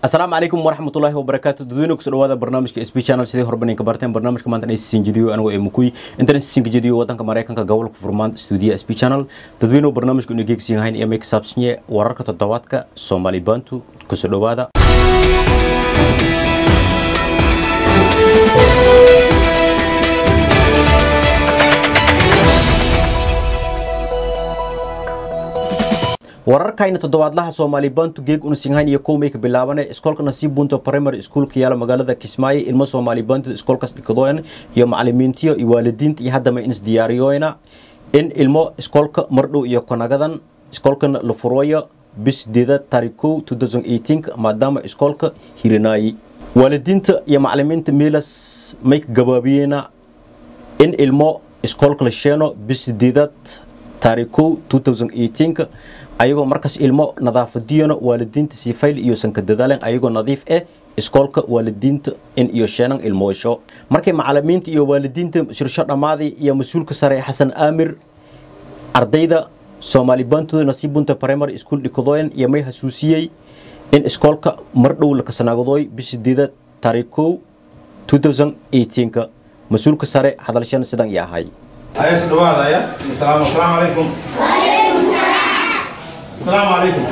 asalaamu calaykum waraxmatullaahi wabarakaatu dadweyne kusoo dhawaada barnaamijka sb channel sidii horban ka barteen barnaamijka maanta aysisin jediyo anigoo ee mukuy intan sisinka jediyo wadanka maraykanka gobolka furmaan stuudiya sb channel dadweyne barnaamijka inuu geegsiin hayn iyo may ka saabsanye wararka toddobaadka soomaali bantu kusoo dhawaada wararkayna toddobaadlaha soomaali bantu geeg una singhayn iyo kow may ka bilaabane iskoolka nasiib bunto primary schoolka yaala magaalada kismaayo ilmo soomaali bantu iskoolkaas dhikadoyan iyo macalimiintiyo iyo waalidiinta iyo haddama inis diyaariyoyna in ilmo iskoolka mardhow iyo konagadan iskoolkana la furooyo bis sideeda taarikh kow maadaama iskoolka hirinaayi waalidiinta iyo macalimiinta meelas may ka gabaabiyeyna in ilmo iskoolka la sheeno bis sideedaad taarikh kow ayagoo markaas ilmo nadaafadiyana waalidiinta siifayl iyo sanka dadaaleen ayagoo nadiif eh iskoolka waalidiinta in iyo sheenan ilmoosho markay macalimiinta iyo waalidiinta shirsho dhammaaday iyo mas-uulka sare xasan aamir ardayda soomaali bantooda nasiib bunta primary school dhikadoyan iyo may hasuusiyey in iskoolka mardhow lakasanaagadooy bishideeda taarikh kow mas-uulka sare hadalshan sidan iyo ahay ayaas dhawaadaya asalaamu asalaamu calaykum asalaamu calaykum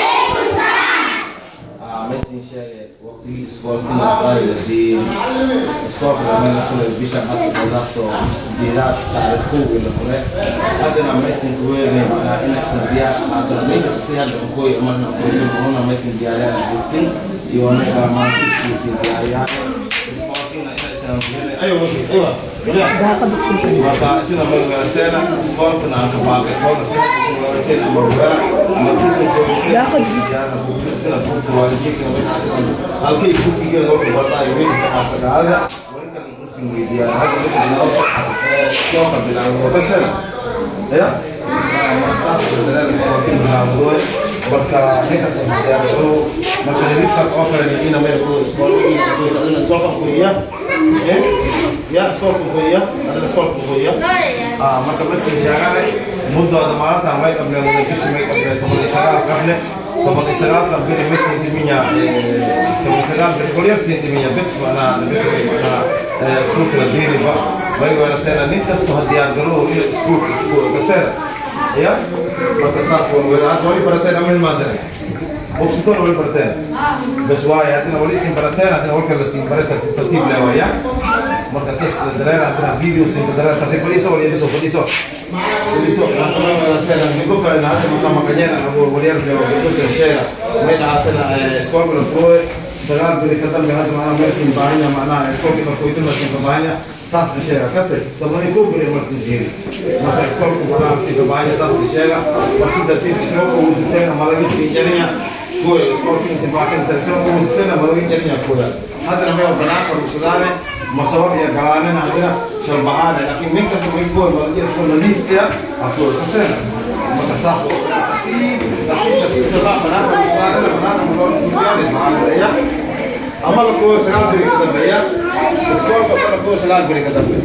mesin sheege waqtigii iskoolkii laqaayladii iskoolka lamada fure bisha asqodaasto sideedaad taarikh kowgii la fure haddana mesin kuweerne manaa inaysan diyaar ahaatana ninkas si hadda kooy marna kooyin una mesin diyaariyaan joogtin iyo anaga maantiskiisi diyaariyaan iskoolkiina inaysan ayo aywa marka sida magaseena iskoolkana aan ka baaqay iskoolka sida iskoolkeen ama rugaa markiisa sida buurta waalidiinka markaas halkay kukiga looga bartaayo weynka asagaada wali kale musin weydiiyaan hadda marka bilaabo iskoolka bilaabo basana ya saas dadaalka iskoolka bilaabo marka ninkaas diyaargaro marka revista oo kale ina meel furo iskoolka iskoolka kuya ya iskoolka kuya adana iskoolka kuya marka mesin sheegane muddooda maalintan may qableen bishi may qableen toban iyo sagaal qable toban iyo sagaalkan beri mesin dhiminya toban iyo sagaal beri kolyar siin dhiminya bes manaa nabikay manaa iskuulka la diiniba may wayna seena nin kasto ha diyaargaro ina iskuulka kasteena ya marka saas wan weyna hadda wali barateen ama ilmaandare bogsitoon wali barateen bes waaye haddina wali isin barateen haddina walka la siin bare tartiib leewaya marka saas dareer haddina video siin dareer tartiib fadhiiso wali ediso fadhiiso fadhiiso gibdho kalena hadda marka maqanyena abu waliyar joogo gibdho seen sheega may dhahaasana iskoolka la furooye sagaal beri ka dambe hadda macnaha meel siin baahanya macnaha iskoolkii markuytin la siin baahanya saas la sheega kaste tobani kow beri mar siin siiri marka iskoolku macnaha siin baahanya saas la sheega mar si dartiib iskoolka uu siteen ama laga siin jarinya kuwa iskoolkii siin baahin tarsoo uu siteen ama laga jarinya kuwa haddana meel banaanka rugsadaane masawar iyo galaanina haddina shalbahaane laakiin nin kasta may kuwa malajiya iskool nadiif iya akuwa kasteena marka saas ama la kuwa sagaal beri ka dambeeya iskoolka kala kuwa sagaal beri ka dambe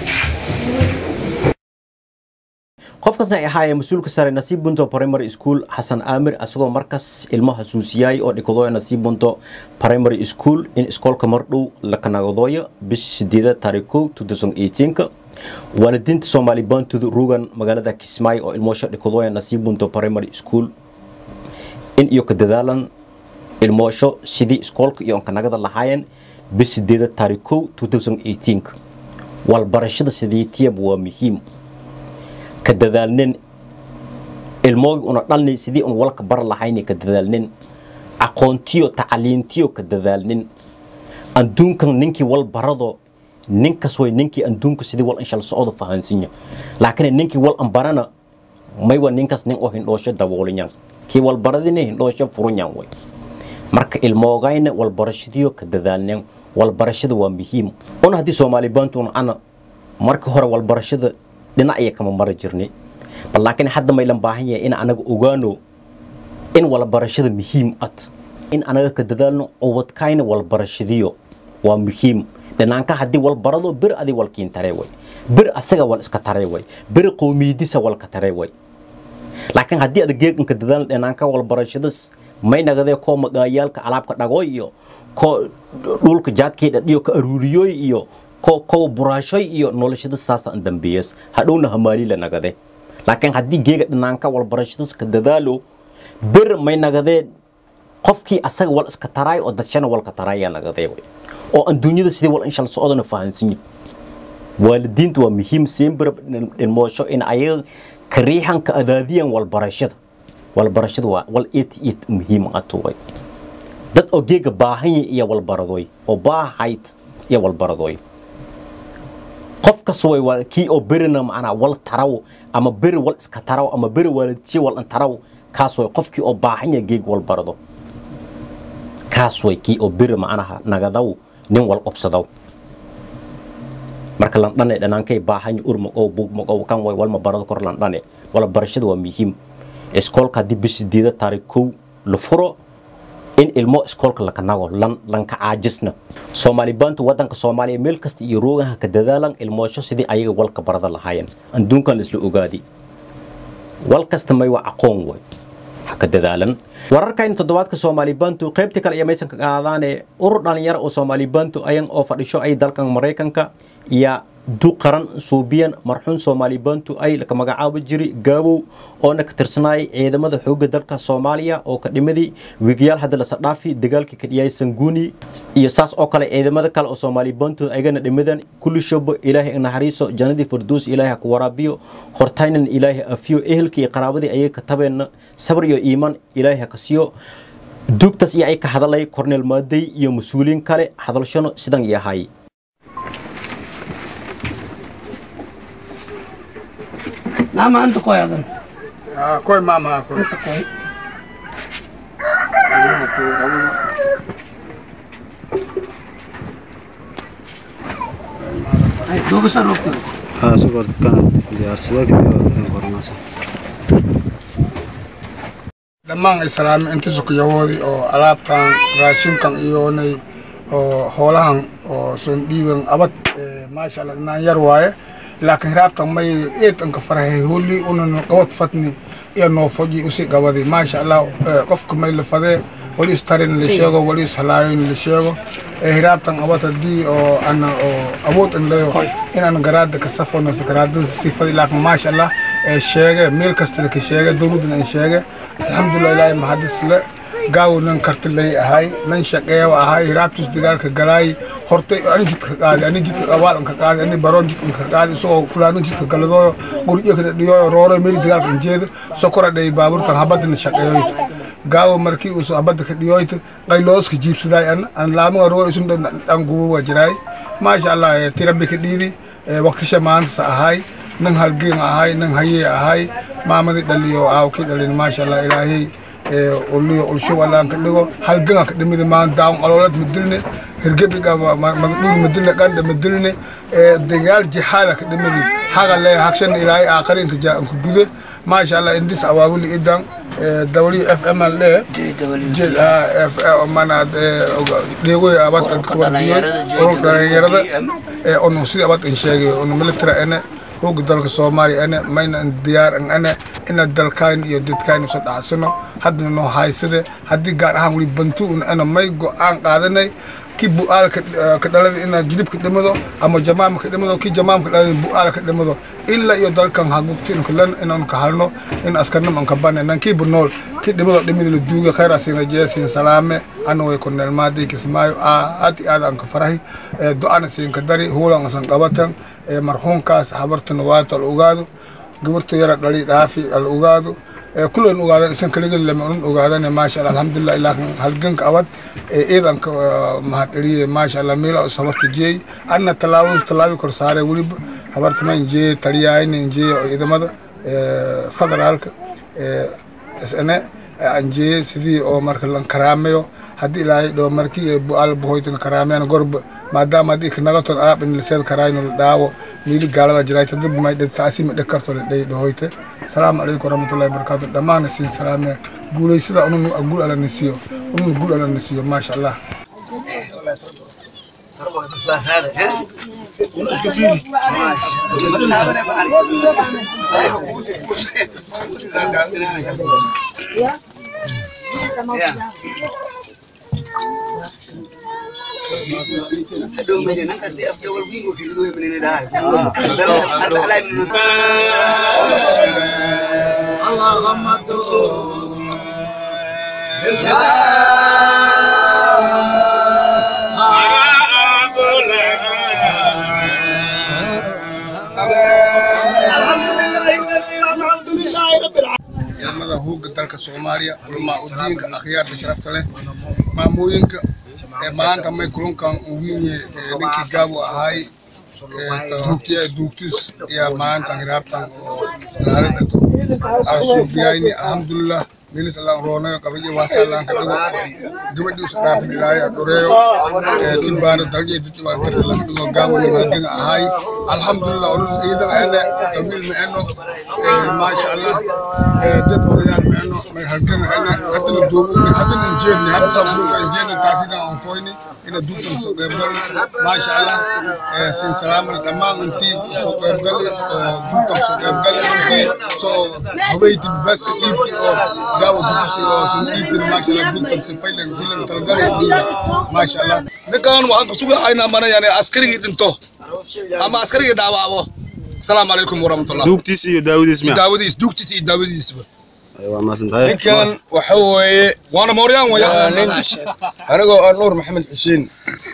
qofkaasna ay ahaayeen mas-uulka sare nasiib bunto primary school xasan aamir asagoo markaas ilmo hasuusiyay oo dhikadooya nasiib bunto primary school in iskoolka mardhow la kanagadooyo bish sideeda taarikh kow waalidiinta soomaali bantud rugan magaalada kismaayo oo ilmoosho dhikadooya nasiib bunto primary school in iyo ka dadaalan ilmoosho sidii iskoolka iyo kanagada lahaayeen bish sideeda taarikh kow walbarashada sideetiyab waa muhiim ka dadaalnin ilmoogi una dhalni sidii un walka bar lahayni ka dadaalnin aqoontiyo tacaliintiyo ka dadaalnin adduunkan ninkii wal barado ninkas way ninkii adduunka sidii wal inshal socdo fahansinya laakiin ninkii wal ambarana maywa ninkas nin oo hindhoosho daboolinyan kii wal baradina hindhoosho furunyan way marka ilmoogayna walbarashadiyo ka dadaalnin walbarashada waa muhiim una haddii soomaali baantun ana marka hore walbarashada dhinacya kama mari jirnay bal laakiin hadda maylan baahan yahay in anaga ogaano in walbarashada muhiim ad in anaga ka dadaalno ubadkayna walbarashadiyo waa muhiim dhinaanka haddii wal barado bir adi walkiin taree way bir asaga wal iska taree way bir qowmiyadisa walka taree way laakiin haddii ada geeganka dadaalan dhinaanka walbarashadas may nagadee koo magaayaalka alaabka dhagoy iyo koo dhulka jaadkii dhadhiyo ka aruuriyoy iyo ko kowa buraashoy iyo noloshada saasa an dambeeyas hadhowna hamaali la nagade laakiin haddii geega dhinaanka walbarashadas ka dadaalo bir may nagadee qofkii asaga wal iska taraay oo dadshana walka taraaya nagadee way oo aan dunyada sidii wal inshal socodana fahansanyin waalidiinta waa muhiim sembir dhilmoosho in ayaga kariixan ka adaadiyan walbarashada walbarashada waa wal it it muhiim atuway dad oo geega baahanya iyo walbaradoy oo baahayd iyo walbaradoy qof kas way waa kii oo berina macnaa wal taraw ama beri wal iska taraw ama beri waalidsiye wal an taraw kaas way qofkii oo baahanya geeg walbarado kaas way kii oo beri macnaha nagadaw nin wal obsadaw marka landhane dhanaankay baahanya urmagow bugmagow kan way walma barado kor landhane wala barashada waa muhiim iskoolka haddii bisideeda taariikh kow la furo in ilmo iskoolka laka nago lan lanka caajisna soomaali baantu wadanka soomaaliya meel kasta iyo roogaha ka dadaalan ilmoosho sidii ayaga walka barada lahaayeen adduunkan la isla ogaadi wal kasta may waa aqoon way ha ka dadaalan wararkayna toddobaadka soomaali baantu qaybta kale iyo maysan ka qaadaane urur dhalinyaro oo soomaali baantu ayan oo fadhisho ay dalkan maraykanka iyo du qaran suubiyan marxuun soomaali baantu ay ka magacaabo jiri gaabow oona ka tirsanaayay ciidamada xoogga dalka soomaaliya oo ka dhimadii wiigayaal hadda la sadhaafi dagaalkii ka dhiyay sanguuni iyo saas oo kale ciidamada kale oo soomaali baantu aygana dhimadan kulli shabo ilaahay naxariiso jannadii farduus ilaahay ku waraabiyo hortaynan ilaahay afiyo ehelkii qaraabadii ayay ka tabeenna sabr iyo iimaan ilaahay ka siiyo duugtaas iyo ay ka hadalay korneel maaday iyo mas-uuliyiin kale hadalshano sidan yahay Mama anto koy agan. Ah, koy mama koy. Anto koy. Ay, dua besar waktu. haa sugor kana diyaarsada kadib qornaaso dhammaan islaami inta sukuyawoodii oo alaabtan raashinkan iyoonay oo hoolahan oo son dhiiban abad eh, maasha allah dhinaan yar waaye laakiin hiraabtan may eedanka farahay hoolii unan qabad fatni iyo noofoji usi qabadi maasha allah eh, qofka may la fadee wali istarin la sheego wali ishalaayon la sheego eh, hiraabtan abad haddii oo ana oo awood an leyo inaan garaada ka safano garaadada sifadi laakiin maasha allah ee sheege meel kastana ka sheege dowladana ay sheege alxamdulilah ilaahay mahadis le gaawo nan karti lay ahay nan shaqeeyo ahay hiraabtis dagaalka galaay hortay ani jidka qaadi ani jidka qabaalan ka qaadi ani baroon jidka ka qaadi isagoo fulaano jidka galadooyo guryo ka dhiyooyo rooro meel dagaalka injeeda sokora dhay baaburtan habadana shaqeeyoyta gaawo markii uu habada ka dhiyoyta qaylooska jiibsaday an an laamaga roo isun dhan gubo waa jiraay maasha allah tirabi ka dhiidi waqtisha maanta ahay nan halgeen ahay nan hayee ahay maamadii dhaliyo aawkii dhalin maasha allah ilaahay uliyo ulsho walaan ka dhigo halganga ka dhimidi maan daawon aloolad madilne hirgebiga magdhuur madilne qandha madilne dagaal jihaada ka dhimidi haga le hagshan ilaahay aakharinka jaanka gude maasha allah indis awaawili idan w f m l e mana dheegoy abad dhalinyarada onu sidii abad in sheegay onu military ene hooga dalka soomaaliya ane mayna diyaar an ane ina dalkayn iyo dadkayn usa dhacsano haddana noo haysade haddii gaar ahaan weli bantu un ana may go-aan qaadanay ki bu-aal ka dhalada ina jilib ka dhimado ama jamaam ka dhimado ki jamaam ka dhalada bu-aal ka dhimado ilaa iyo dalkan hagugti inkulan inaan ka halno in askarnam an ka bane nan kiiba nool ki dhimado dhimida la duuga khayra siina jeesin salaame ana way korneel maaday kismaayo aad iyo aad aan ka farahi do-ana siin ka dari huulan asan qabatan marxuumkaas habartana waata al ogaado gabarta yara dhali dhaafi al ogaado kulan ogaadan isan kaligin lama unan ogaadane maasha allah alxamdulilah ilaakin halganka abad ciidanka mahadceliye maasha allah meela us habarta jeey anna tallaabo tallaabi kor saare weliba habarta ma injeeye taliyahayna injeeye oo ciidamada federaalka isne anjeeye sidii oo marka lan karaameyo haddii ilaahay dhoo markii bu-aal buhoytan karaameyan gorba maadaama haddii kanagaton alaab in laseed karayno la dhaawo miili gaalada jirayta dib may taasi ma dheg karto la dhey dhahoyte asalaamu calaykum waraxmatullahi wabarakaatu dhammaana siin salaame guulaysada unun guul alla nasiyo unun guul alla nasiyo maasha allah Aduh, meja nang kasi af jawal wingo kiri do menene dai. Ada alai menut. Allahumma tu. ciidamada hooga dalka soomaaliya culamaa udiinka akhyaarta sharafta leh maamooyinka ee maanta may kulankan uwiinye ninkii gaabu ahaay hogtiya duugtis iyo maanta hiraabtan oo naaladato asuubiyayni alxamdulilah milis allaan roonayo qabriyo waasalaan ka dhigo gabadhii usa dhaafin ilaahay dhoreeyo tilbaana dalje dadki waan tarta laga dhigo gaawani maadina ahaay alxamdulilah onus iidan ene qabiil ma eno maasha allah dad odayaal ma eno may halgan ene haddana duubu haddana injeedni hadda sabulunka injeedni taasina aan koyni ina duugtan soo qeybgali maasha allah sin salaamana dhammaan intii soo qeybgali duugtan soo qeybgali intii soo habeyti bas dhiibki oo gaawa dugsi oo soo dhiibtin maasha allah duugtan si faylan filan talgalay dhiibi maasha allah ninkan waxaan ku sugahaynaa mana yani askarigii dhinto ama askarigii dhaawacbo asalaamu calaykum waraxmatullah duugtiis iyo daawadiis miya daawadiis duugtiisa iyo daawadiisba waa maasantahay ninkan waxa weeye waana mooryaan waa waya nin anigoo ah nuur maxamed xuseen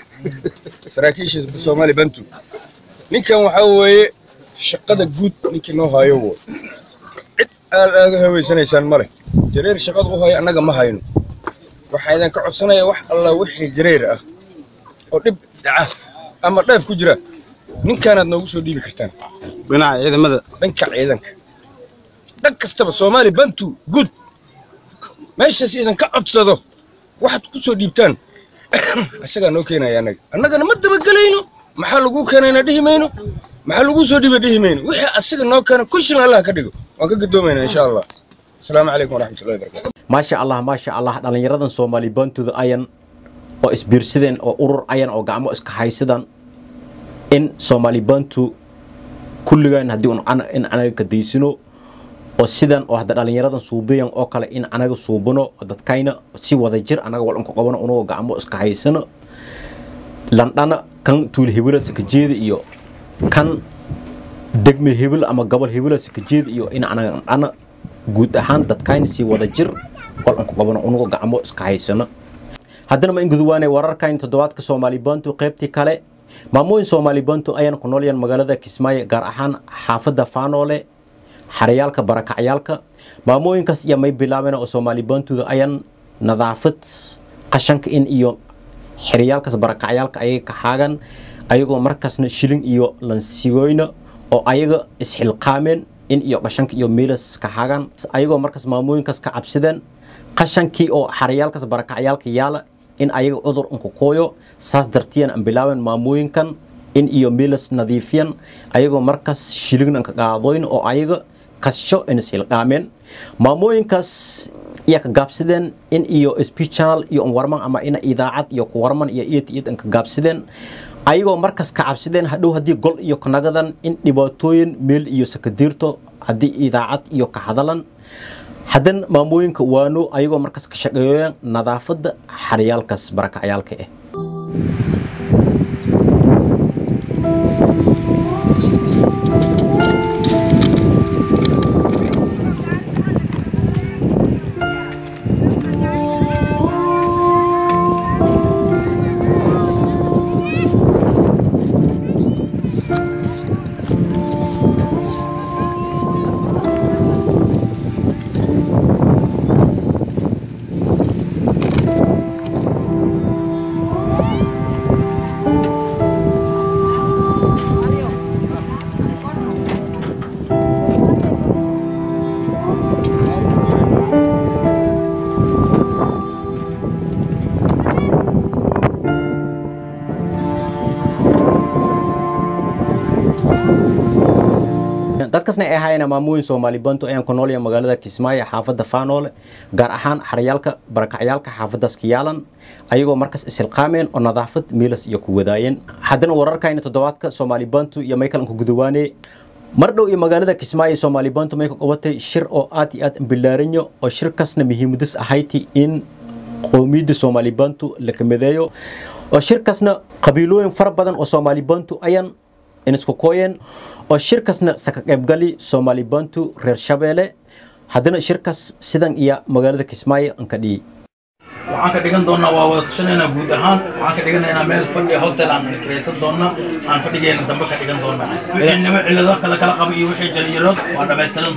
saraakiisha soomaali bantu ninkan waxa weeye shaqada guud ninkii noo hayo wo cid aad aaga haweysanaysaan male jareer shaqada u hayo annaga ma hayno waxaa idin ka codsanaya wax alla wixii jareer ah oo dhib dhaca ama dheef ku jira ninkaanaad noogu soo dhiibi kartaan dhinaca ciidamada dhanka ciidanka dhan kastaba soomaali bantu gud meeshaas idinka codsado waxaad ku soo dhiibtaan isagaa noo keenaya annaga annagana ma dabagelayno maxaa lagu keenayna dhihi mayno maxaa lagu soo dhiiba dhihi mayno wixii asiga noo keena kushin allah ka dhigo waan ka gadoomaynaa insha allah asalaamu calaykum waraxmatullahi wabarakatu maasha allah maasha allah dhallinyaradan soomaali bantooda ayan oo isbiirsadeen oo urur ayan oo gacmo iska haysadaan in soomaali bantu kulligaan haddii un ana- in anaga ka daysino oo sidan oo hadda dhallinyaradan suubiyan oo kale in anaga suubano oo dadkayna si wada jir anaga walanka qabano unagoo gacmo iska haysano landhana kan tuul hebela sakajeeda iyo kan degme hebel ama gobol hebela sakajeeda iyo in anaga dhana guud ahaan dadkayna si wada jir walanka qabano unagoo gacmo iska haysano haddana ma in guduwaane wararkan toddobaadka soomaali bantu qaybtii kale maamooyin soomaali bantu ayaan ku noolyahan magaalada kismaayo gaar ahaan xaafadda faanoole xarayaalka barakacyaalka maamooyinkaas iyo may bilaabeen oo soomaali bantuda ayaan nadaafad qashanka in iyo xeriyaalkaas barakacyaalka ayay ka xaagan ayagoo markaasna shilin iyo lansigoyna oo ayaga isxilqaameen in iyo qashanka iyo meelas ka xaagan ayagoo markaas maamooyinkaas ka cabsideen qashankii oo xarayaalkaas barakacyaalka yaala in ayaga cudur unku kooyo saas dartiyan aan bilaaben maamooyinkan in iyo meelas nadiifiyan ayagoo markaas shilin ka qaadoyn oo ayaga kasho in ishilqaameen maamooyinkaas iya ka gaabsideen in iyo speech channel iyo warman ama ina idaacad iyo ku warman iyo iyad iyad ka gaabsideen ayagoo markas ka cabsideen hadhow haddii gol iyo kanagadan in dhibaatooyin meel iyo sakadiirto haddii idaacad iyo ka hadalan haddana maamooyinka waano ayagoo markas ka shaqeeyeen nadaafadda xaryaalkaas barakacyaalka ah dadkasna ay ahaayeen maamooyin soomaali bantu ayaan ku noolyahay magaalada kismaayo xaafadda faanoole gaar ahaan xaryaalka barakacyaalka xaafadaas ka yaalan ayagoo markas isilqaameen oo nadaafad meelas iyo ku wadaayeen haddana wararkayna toddobaadka soomaali bantu iyo maykalanka gudawaane mar dhow iyo magaalada kismaayo soomaali bantu may ka qabatay shir oo aad iyo aad ambillaaranyo oo shirkaasna muhiimadis ahayti in qowmiyadda soomaali bantu la kamideeyo oo shirkaasna qabiilooyin fara badan oo soomaali bantu ayan inisku kooyeen oo shirkaasna saka qaybgali soomaali bantu reer shabeelle haddana shirkaas sidan iyo magaalada kismaayo an ka dhiyi waxaan ka dhigan doonaa waa wada tashanaynaa guud ahaan waxaan ka dhiganaynaa meel fadhi hotel aan kiraysan doonaa aan fadhigeena dambe ka dhigan doonaa wixii nimo cilado kala kala qaba iyo wixii jaliyarood waa dhamaystiran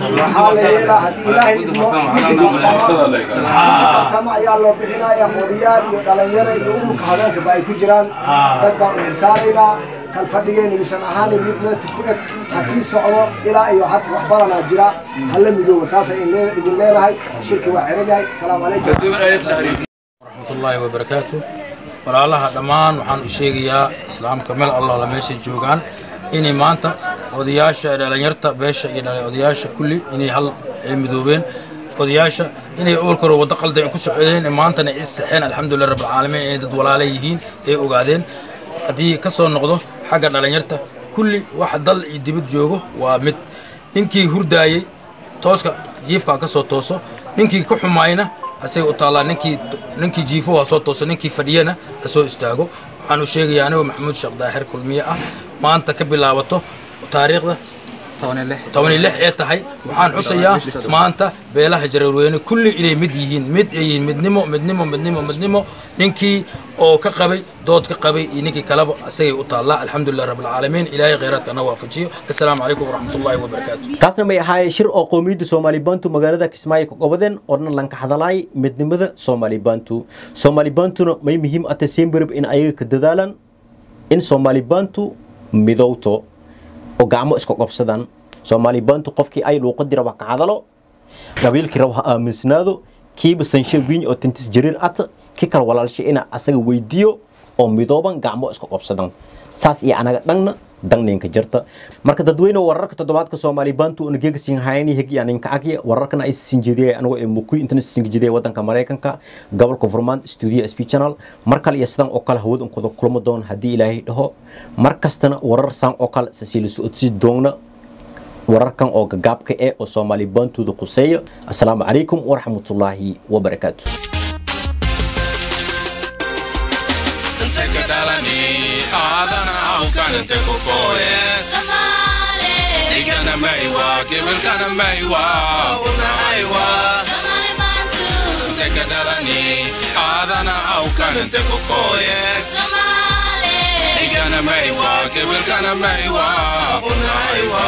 doonaa sama ayaa loo bixinaya modiyaal iyo dhalinyaro iyo ururka haweenkaba ay ku jiraan dad baan u xilsaaraynaa kan fadhigeena yuusan ahaanin mid meelta ku eg ha sii socdo ilaa iyo had wax badanaa jira hala midooba saasay idin leenahay shirki waa xiran yahay salaamu calaykum waraxmatullaahi wabarakaatu walaalaha dhammaan waxaan u sheegayaa islaamka meel allaala meeshay joogaan inay maanta odayaasha dhalinyarta beesha iyo dhalay odayaasha kulli inay hal ay midoobeen odayaasha inay oolkaro waddo qalday ku socdeen maantana is saxeen alxamdulilah rabbilcaalamiin inay dad walaala yihiin ay ogaadeen haddii ka soo noqdo xagga dhalinyarta kulli waxa dal iyo dibad joogo waa mid ninkii hurdaayey tooska jiifka ka soo tooso ninkii ka xumaayna asay u taallaa ninkii ninkii jiifo ha soo tooso ninkii fadhiyana ha soo istaago waxaan u sheegayaa anigoo maxamuud sheekh daahir kulmiye ah maanta ka bilaabato taariikhda toban iyo lix ee tahay waxaan xusayaa maanta beelaha jareerweyne kulli inay mid yihiin mid ay yihiin midnimo midnimo midnimo midnimo ninkii oo ka qabay dood ka qabay iyo ninkii kaleba asagay u taallaa alxamdulilah rabbilcaalamiin ilaahay khayraadkana waafajiyo assalaamu calaykum waraxmatullaahi wabarakaatu kaasna may ahaayeen shir oo qowmiyadda soomaali bantu magaalada kismaayo ka qabadeen oo dhan lanka hadalaay midnimada soomaali bantu soomaali bantuna may muhiim ata semberib in ayaga ka dadaalan in soomaali bantu midowto oo gacmo iska qobsadaan soomaali bantu qofkii ay luuqadii raba ka hadalo qabiilkii raba ha aaminsanaado kiiba sanshe wiiny oo tintis jariir ata ki kala walaalshay ina asaga weydiiyo oo midooban gacmo iska qobsadan saas iyo anaga dhangna dangninka jirta marka dadweyne wararka toddobaadka soomaali bantu una geega sinhayani hegi aninka agya wararkana ay sinjidiyay anigoo ee mukuy intana sinjidiyay wadanka maraykanka gobolka vermont studio sp channel mar kale iyo sidan oo kale hawad unkuda kulmo doon haddii ilaahay dhaho mar kastana warar saan oo kale sasiila socodsiis doogna wararkan oo gagaabka eh oo soomaali bantuda quseeya assalaamu calaykum waraxmatullaahi wabarakaatu Igana maiwa, kiwilkana maiwa, una aiwa. Teka dalani, adana au kanan te kokoye. Igana maiwa, kiwilkana maiwa, una aiwa.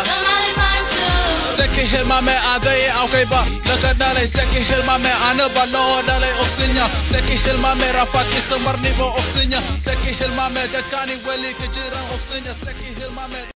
Seki hilmame adai aukaiba Laka dalai seki hilmame anaba loo dalai oksinya Seki hilmame rafat isa marnibo oksinya Seki hilmame dakani weli kejiran oksinya Seki hilmame